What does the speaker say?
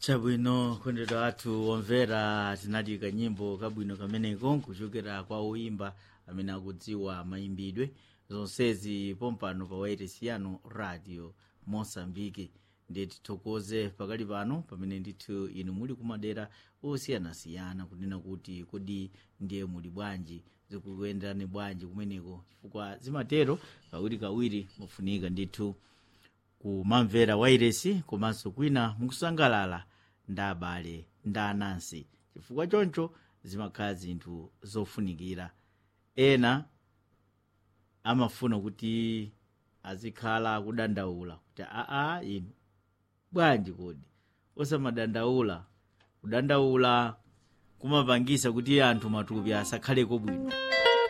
chabwino kondedwa athu omvera tinali kanyimbo kabwino kameneko kuchokera kwa oimba amene akudziwa mayimbidwe zonsezi pompano pa wairesi yanu radio mosambiki ndiye tithokoze pakali pano pamene ndithu inu muli kumadera osiyanasiyana kunena kuti kodi ndiye muli bwanji zikukuyenderani bwanji kumeneko chifukwa zimatero kawiri kawiri mufunika ndithu kumamvera wairesi komanso kwina mukusangalala ndi abale ndi anansi chifukwa choncho zimakhala zinthu zofunikira ena amafuna kuti azikhala akudandaula kuti aa inu bwanji kodi osamadandaula kudandaula kumapangisa kuti anthu matupi asakhaleko bwino